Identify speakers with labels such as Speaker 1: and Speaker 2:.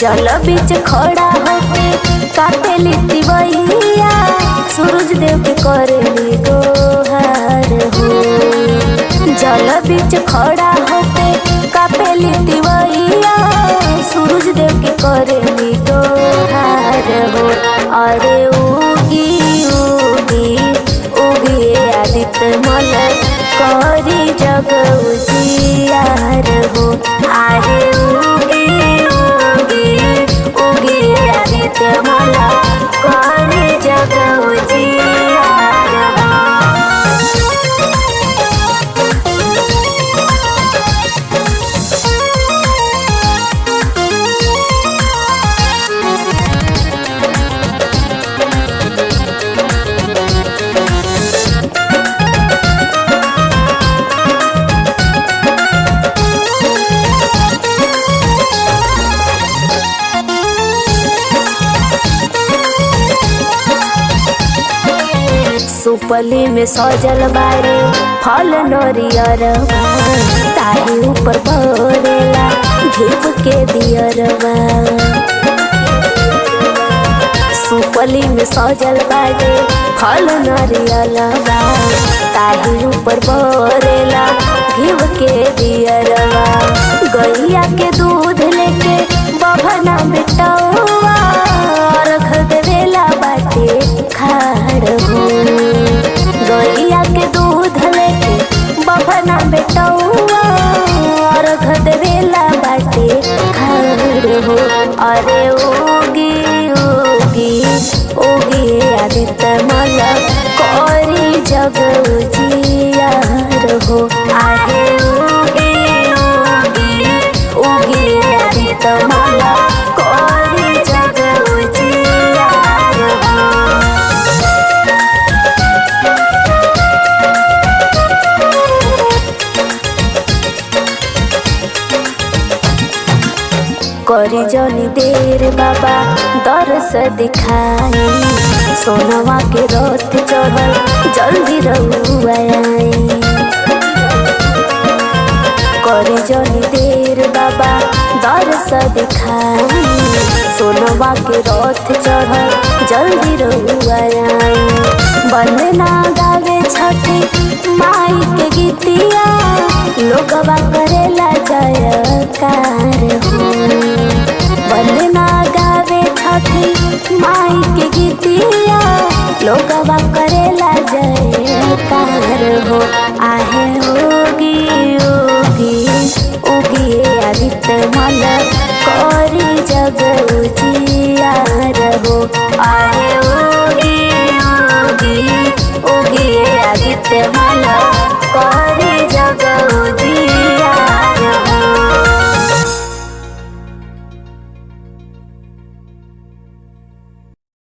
Speaker 1: जल बीच खड़ा होके काटेली तिवैया सूरज देव के करेली गोहार हो जल बीच खड़ा होके कापेली तिवैया सूरज देव के करेली गोहार हो अरे उगी उगी उगी आदित्य मल करी जग उजियार हो अरे उगी उगी उगी आदित्य मल करी जग उजियार हो सुपली में सजल बारे फल नरियरवा ताही ऊपर भरेला धूप के दियरवा सुपली में सजल बारे फल नरियलवा ताही ऊपर भरेला घीव के दियरवा गैया के दूध लेके बभना बेटौआ रख देवेला बाटे खाड़ हो गैया के दूध लेके बभना बेटौआ रख देवेला बाटे खाड़ हो अरे ओगी ओगी ओगी आदित्य मल करी जग उजियार हो आहे ओगी ओगी ओगी आदित्य मल करी जग उजियार हो करी जनी देर बाबा दरस दिखाई सोनवा के रथ चढ़ल जल्दी रहुआई करी जनी देर बाबा दरस दिखाई सोनवा के रथ चढ़ल जल्दी रहुआई बंदना गावे छठी माई के गीतिया लोगवा करेला जयकार हो वंदना गावे छठी माई के गीतिया लोगवा करेला जयकार हो आहे होगी ओगी ओगी आदित्य मल करी जग उजियार हो आहे ओगी ओगी ओगी आदित्य मल करी जग